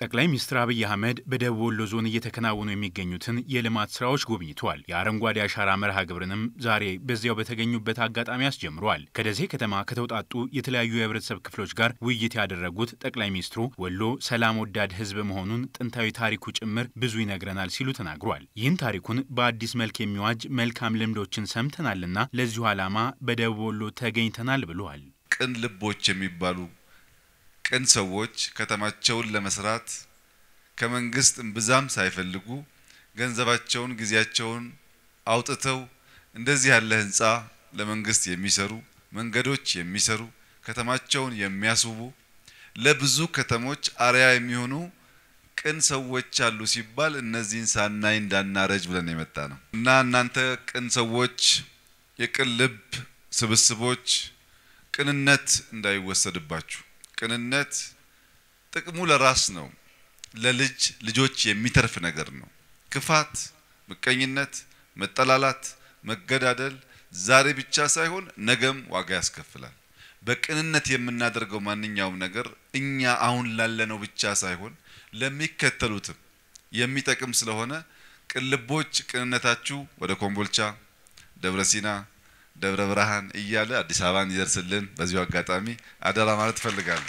ጠቅላይ ሚኒስትር አብይ አህመድ በደቡብ ወሎ ዞን እየተከናወኑ የሚገኙትን የልማት ስራዎች ጎብኝተዋል። የአረንጓዴ አሻራ መርሃ ግብርንም ዛሬ በዚያው በተገኙበት አጋጣሚ አስጀምረዋል። ከደሴ ከተማ ከተውጣጡ የተለያዩ የህብረተሰብ ክፍሎች ጋር ውይይት ያደረጉት ጠቅላይ ሚኒስትሩ ወሎ ሰላም ወዳድ ህዝብ መሆኑን ጥንታዊ ታሪኩ ጭምር ብዙ ይነግረናል ሲሉ ተናግሯል። ይህን ታሪኩን በአዲስ መልክ የሚዋጅ መልካም ልምዶችን ሰምተናልና ለዚሁ ዓላማ በደቡብ ወሎ ተገኝተናል ብለዋል። ቅን ልቦች የሚባሉ ቅን ሰዎች ከተማቸውን ለመስራት ከመንግስት እምብዛም ሳይፈልጉ ገንዘባቸውን፣ ጊዜያቸውን አውጥተው እንደዚህ ያለ ህንፃ ለመንግስት የሚሰሩ መንገዶች የሚሰሩ ከተማቸውን የሚያስውቡ ለብዙ ከተሞች አርያ የሚሆኑ ቅን ሰዎች አሉ ሲባል እነዚህን ሳናይ እንዳናረጅ ብለን የመጣ ነው እና እናንተ ቅን ሰዎች፣ የቅን ልብ ስብስቦች ቅንነት እንዳይወሰድባችሁ ቅንነት ጥቅሙ ለራስ ነው። ለልጅ ልጆች የሚተርፍ ነገር ነው። ክፋት፣ ምቀኝነት፣ መጠላላት፣ መገዳደል ዛሬ ብቻ ሳይሆን ነገም ዋጋ ያስከፍላል። በቅንነት የምናደርገው ማንኛውም ነገር እኛ አሁን ላለነው ብቻ ሳይሆን ለሚከተሉትም የሚጠቅም ስለሆነ ቅልቦች ቅንነታችሁ ወደ ኮምቦልቻ፣ ደብረ ሲና ደብረ ብርሃን እያለ አዲስ አበባን ይደርስልን በዚሁ አጋጣሚ አደራ ማለት እፈልጋለሁ።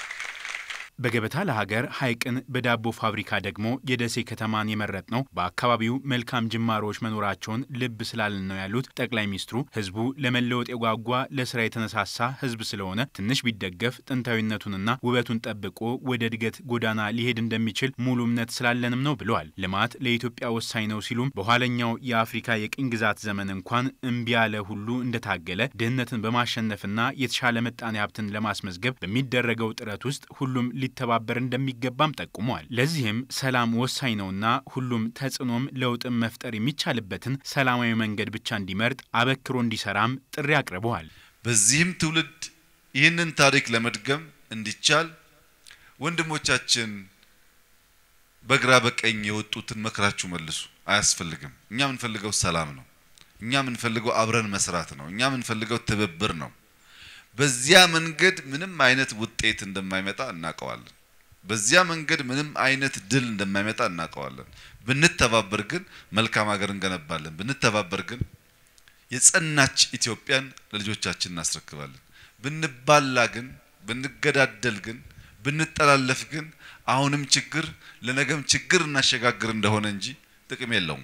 በገበታ ለሀገር ሐይቅን በዳቦ ፋብሪካ ደግሞ የደሴ ከተማን የመረጥ ነው በአካባቢው መልካም ጅማሮዎች መኖራቸውን ልብ ስላልን ነው ያሉት ጠቅላይ ሚኒስትሩ ህዝቡ ለመለወጥ የጓጓ ለስራ የተነሳሳ ህዝብ ስለሆነ ትንሽ ቢደገፍ ጥንታዊነቱንና ውበቱን ጠብቆ ወደ እድገት ጎዳና ሊሄድ እንደሚችል ሙሉ እምነት ስላለንም ነው ብለዋል። ልማት ለኢትዮጵያ ወሳኝ ነው ሲሉም በኋለኛው የአፍሪካ የቅኝ ግዛት ዘመን እንኳን እምቢ ያለ ሁሉ እንደታገለ ድህነትን በማሸነፍና የተሻለ ምጣኔ ሀብትን ለማስመዝገብ በሚደረገው ጥረት ውስጥ ሁሉም ሊተባበር እንደሚገባም ጠቁመዋል። ለዚህም ሰላም ወሳኝ ነውና ሁሉም ተጽዕኖም ለውጥም መፍጠር የሚቻልበትን ሰላማዊ መንገድ ብቻ እንዲመርጥ አበክሮ እንዲሰራም ጥሪ አቅርበዋል። በዚህም ትውልድ ይህንን ታሪክ ለመድገም እንዲቻል ወንድሞቻችን በግራ በቀኝ የወጡትን መክራችሁ መልሱ። አያስፈልግም። እኛ የምንፈልገው ሰላም ነው። እኛ የምንፈልገው አብረን መስራት ነው። እኛ የምንፈልገው ትብብር ነው። በዚያ መንገድ ምንም አይነት ውጤት እንደማይመጣ እናውቀዋለን። በዚያ መንገድ ምንም አይነት ድል እንደማይመጣ እናውቀዋለን። ብንተባበር ግን መልካም ሀገር እንገነባለን። ብንተባበር ግን የጸናች ኢትዮጵያን ለልጆቻችን እናስረክባለን። ብንባላ ግን፣ ብንገዳደል ግን፣ ብንጠላለፍ ግን አሁንም ችግር ለነገም ችግር እናሸጋግር እንደሆነ እንጂ ጥቅም የለውም።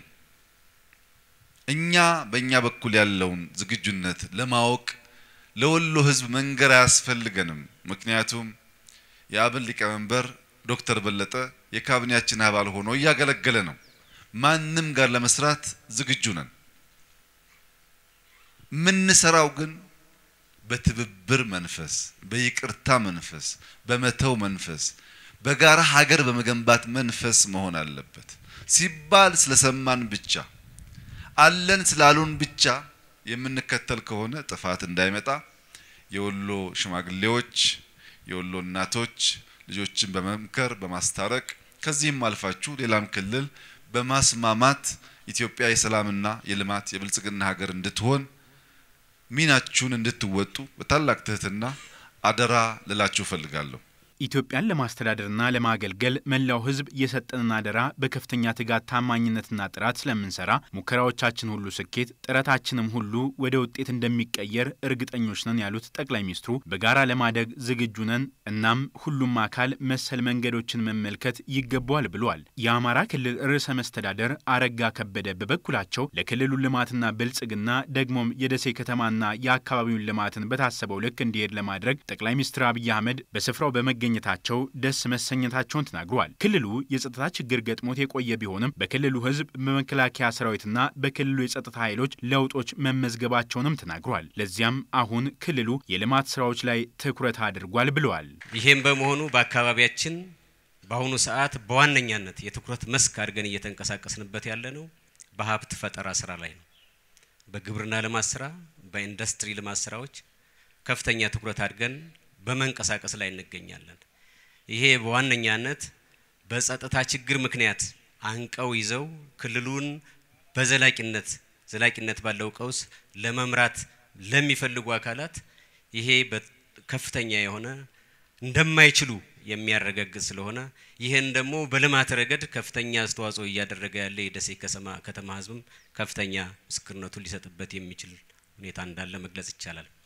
እኛ በእኛ በኩል ያለውን ዝግጁነት ለማወቅ ለወሎ ሕዝብ መንገር አያስፈልገንም። ምክንያቱም የአብን ሊቀመንበር ዶክተር በለጠ የካቢኔያችን አባል ሆኖ እያገለገለ ነው። ማንም ጋር ለመስራት ዝግጁ ነን። የምንሰራው ግን በትብብር መንፈስ፣ በይቅርታ መንፈስ፣ በመተው መንፈስ፣ በጋራ ሀገር በመገንባት መንፈስ መሆን አለበት። ሲባል ስለሰማን ብቻ አለን ስላሉን ብቻ የምንከተል ከሆነ ጥፋት እንዳይመጣ የወሎ ሽማግሌዎች፣ የወሎ እናቶች ልጆችን በመምከር በማስታረቅ ከዚህም አልፋችሁ ሌላም ክልል በማስማማት ኢትዮጵያ የሰላምና የልማት የብልጽግና ሀገር እንድትሆን ሚናችሁን እንድትወጡ በታላቅ ትህትና አደራ ልላችሁ እፈልጋለሁ። ኢትዮጵያን ለማስተዳደርና ለማገልገል መላው ሕዝብ የሰጠንን አደራ በከፍተኛ ትጋት ታማኝነትና ጥራት ስለምንሰራ ሙከራዎቻችን ሁሉ ስኬት፣ ጥረታችንም ሁሉ ወደ ውጤት እንደሚቀየር እርግጠኞች ነን ያሉት ጠቅላይ ሚኒስትሩ በጋራ ለማደግ ዝግጁ ነን፣ እናም ሁሉም አካል መሰል መንገዶችን መመልከት ይገባዋል ብለዋል። የአማራ ክልል ርዕሰ መስተዳደር አረጋ ከበደ በበኩላቸው ለክልሉ ልማትና ብልጽግና ደግሞም የደሴ ከተማና የአካባቢውን ልማትን በታሰበው ልክ እንዲሄድ ለማድረግ ጠቅላይ ሚኒስትር አብይ አህመድ በስፍራው በመገ ኘታቸው ደስ መሰኘታቸውን ተናግረዋል። ክልሉ የጸጥታ ችግር ገጥሞት የቆየ ቢሆንም በክልሉ ህዝብ በመከላከያ ሰራዊትና በክልሉ የጸጥታ ኃይሎች ለውጦች መመዝገባቸውንም ተናግረዋል። ለዚያም አሁን ክልሉ የልማት ስራዎች ላይ ትኩረት አድርጓል ብለዋል። ይህም በመሆኑ በአካባቢያችን በአሁኑ ሰዓት በዋነኛነት የትኩረት መስክ አድርገን እየተንቀሳቀስንበት ያለ ነው በሀብት ፈጠራ ስራ ላይ ነው። በግብርና ልማት ስራ፣ በኢንዱስትሪ ልማት ስራዎች ከፍተኛ ትኩረት አድርገን በመንቀሳቀስ ላይ እንገኛለን። ይሄ በዋነኛነት በጸጥታ ችግር ምክንያት አንቀው ይዘው ክልሉን በዘላቂነት ዘላቂነት ባለው ቀውስ ለመምራት ለሚፈልጉ አካላት ይሄ ከፍተኛ የሆነ እንደማይችሉ የሚያረጋግጥ ስለሆነ ይህን ደግሞ በልማት ረገድ ከፍተኛ አስተዋጽኦ እያደረገ ያለ የደሴ ከተማ ህዝብም ከፍተኛ ምስክርነቱን ሊሰጥበት የሚችል ሁኔታ እንዳለ መግለጽ ይቻላል።